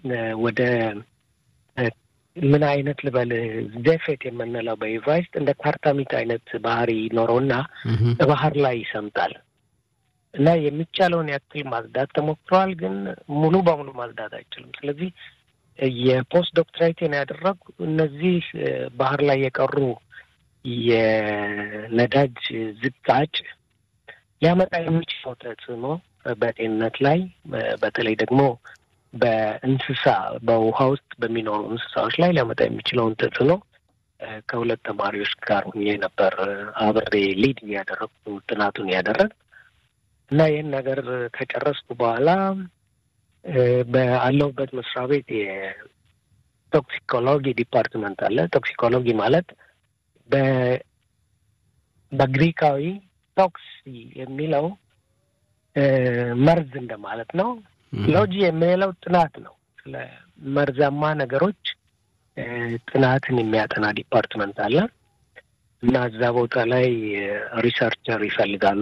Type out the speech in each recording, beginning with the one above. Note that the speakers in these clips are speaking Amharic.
ወደ ምን አይነት ልበል ዜፌት የምንለው በኢቫይስጥ እንደ ካርታሚት አይነት ባህሪ ይኖረውና ባህር ላይ ይሰምጣል እና የሚቻለውን ያክል ማጽዳት ተሞክሯል፣ ግን ሙሉ በሙሉ ማጽዳት አይችልም። ስለዚህ የፖስት ዶክትሬቴን ያደረጉ እነዚህ ባህር ላይ የቀሩ የነዳጅ ዝቃጭ ሊያመጣ የሚችለው ተጽዕኖ በጤንነት ላይ በተለይ ደግሞ በእንስሳ በውሃ ውስጥ በሚኖሩ እንስሳዎች ላይ ሊያመጣ የሚችለውን ተጽዕኖ ከሁለት ተማሪዎች ጋር ሁኜ ነበር አብሬ ሊድ እያደረግኩ ጥናቱን ያደረግ እና ይህን ነገር ከጨረስኩ በኋላ በአለሁበት መስሪያ ቤት የቶክሲኮሎጂ ዲፓርትመንት አለ። ቶክሲኮሎጂ ማለት በግሪካዊ ቶክሲ የሚለው መርዝ እንደማለት ነው። ሎጂ የሚለው ጥናት ነው። ስለ መርዛማ ነገሮች ጥናትን የሚያጠና ዲፓርትመንት አለ እና እዛ ቦታ ላይ ሪሰርቸር ይፈልጋሉ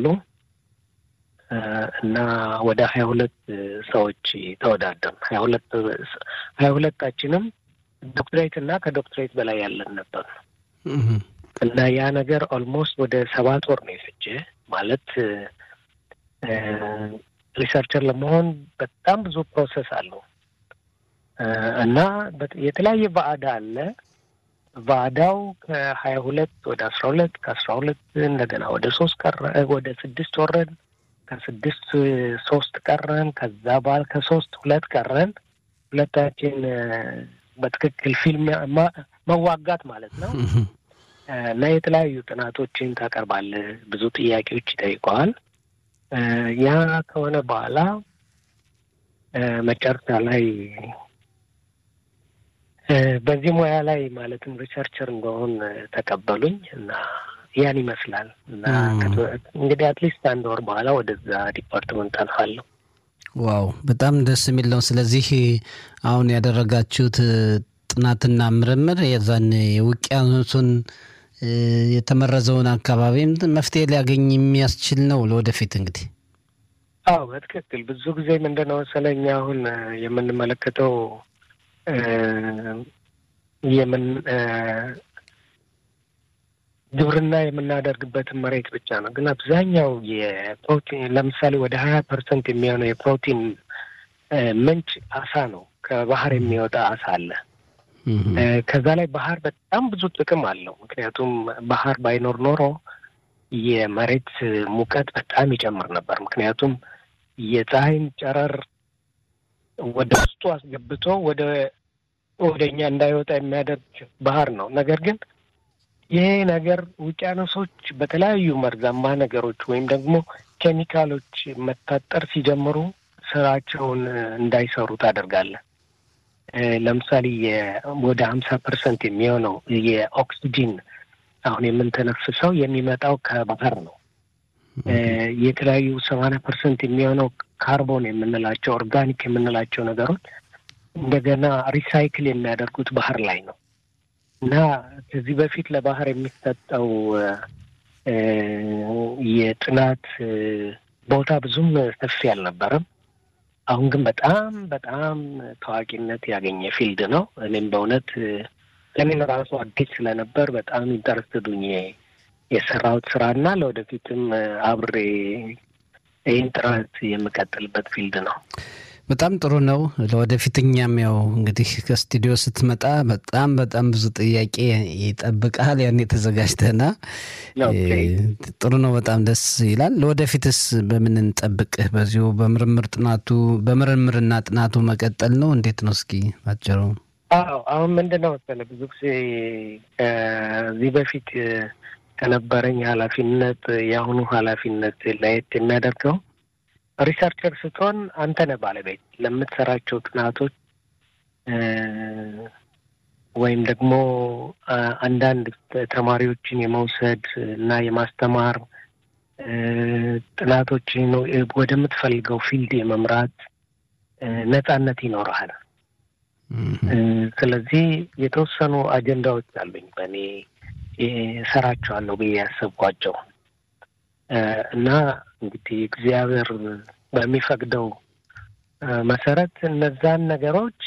እና ወደ ሀያ ሁለት ሰዎች ተወዳደር ሀያ ሁለት ሀያ ሁለታችንም ዶክትሬት እና ከዶክትሬት በላይ ያለን ነበር እና ያ ነገር ኦልሞስት ወደ ሰባት ወር ነው የፈጀ ማለት ሪሰርቸር ለመሆን በጣም ብዙ ፕሮሰስ አለው እና የተለያየ ባዕዳ አለ። ባዕዳው ከሀያ ሁለት ወደ አስራ ሁለት ከአስራ ሁለት እንደገና ወደ ሶስት ቀረ ወደ ስድስት ወረድ ከስድስት ሶስት ቀረን። ከዛ በኋላ ከሶስት ሁለት ቀረን። ሁለታችን በትክክል ፊልም መዋጋት ማለት ነው እና የተለያዩ ጥናቶችን ታቀርባለህ። ብዙ ጥያቄዎች ይጠይቀዋል። ያ ከሆነ በኋላ መጨረሻ ላይ በዚህ ሙያ ላይ ማለትም ሪሰርቸር እንደሆን ተቀበሉኝ እና ያን ይመስላል እና እንግዲህ አትሊስት አንድ ወር በኋላ ወደዛ ዲፓርትመንት አልፋለሁ። ዋው በጣም ደስ የሚል ነው። ስለዚህ አሁን ያደረጋችሁት ጥናትና ምርምር የዛን የውቅያኖሱን የተመረዘውን አካባቢም መፍትሄ ሊያገኝ የሚያስችል ነው ለወደፊት እንግዲህ። አዎ በትክክል ብዙ ጊዜ ምንድን ነው መሰለኝ አሁን የምንመለከተው የምን ግብርና የምናደርግበትን መሬት ብቻ ነው። ግን አብዛኛው የፕሮቲን ለምሳሌ ወደ ሀያ ፐርሰንት የሚሆነው የፕሮቲን ምንጭ አሳ ነው። ከባህር የሚወጣ አሳ አለ። ከዛ ላይ ባህር በጣም ብዙ ጥቅም አለው። ምክንያቱም ባህር ባይኖር ኖሮ የመሬት ሙቀት በጣም ይጨምር ነበር። ምክንያቱም የፀሐይን ጨረር ወደ ውስጡ አስገብቶ ወደ ወደ እኛ እንዳይወጣ የሚያደርግ ባህር ነው። ነገር ግን ይሄ ነገር ውቅያኖሶች በተለያዩ መርዛማ ነገሮች ወይም ደግሞ ኬሚካሎች መታጠር ሲጀምሩ ስራቸውን እንዳይሰሩ ታደርጋለህ። ለምሳሌ ወደ ሀምሳ ፐርሰንት የሚሆነው የኦክሲጂን አሁን የምንተነፍሰው የሚመጣው ከባህር ነው። የተለያዩ ሰማንያ ፐርሰንት የሚሆነው ካርቦን የምንላቸው ኦርጋኒክ የምንላቸው ነገሮች እንደገና ሪሳይክል የሚያደርጉት ባህር ላይ ነው እና ከዚህ በፊት ለባህር የሚሰጠው የጥናት ቦታ ብዙም ሰፊ አልነበረም። አሁን ግን በጣም በጣም ታዋቂነት ያገኘ ፊልድ ነው። እኔም በእውነት ለእኔም ራሱ አዲስ ስለነበር በጣም ኢንተረስትዱኝ የሰራሁት ስራ እና ለወደፊትም አብሬ ይህን ጥረት የምቀጥልበት ፊልድ ነው። በጣም ጥሩ ነው። ለወደፊት እኛም ያው እንግዲህ ከስቱዲዮ ስትመጣ በጣም በጣም ብዙ ጥያቄ ይጠብቃል። ያን የተዘጋጅተና ጥሩ ነው። በጣም ደስ ይላል። ለወደፊትስ በምን እንጠብቅህ? በዚሁ በምርምር ጥናቱ በምርምርና ጥናቱ መቀጠል ነው? እንዴት ነው? እስኪ ባጭሩ። አዎ አሁን ምንድን ነው መሰለህ ብዙ ጊዜ ከዚህ በፊት ከነበረኝ ኃላፊነት የአሁኑ ኃላፊነት ለየት የሚያደርገው ሪሰርቸር ስትሆን አንተ ነህ ባለቤት ለምትሰራቸው ጥናቶች ወይም ደግሞ አንዳንድ ተማሪዎችን የመውሰድ እና የማስተማር ጥናቶችን ወደምትፈልገው ፊልድ የመምራት ነጻነት ይኖረሃል። ስለዚህ የተወሰኑ አጀንዳዎች አሉኝ በእኔ እሰራቸዋለሁ ብዬ ያሰብኳቸው እና እንግዲህ እግዚአብሔር በሚፈቅደው መሰረት እነዛን ነገሮች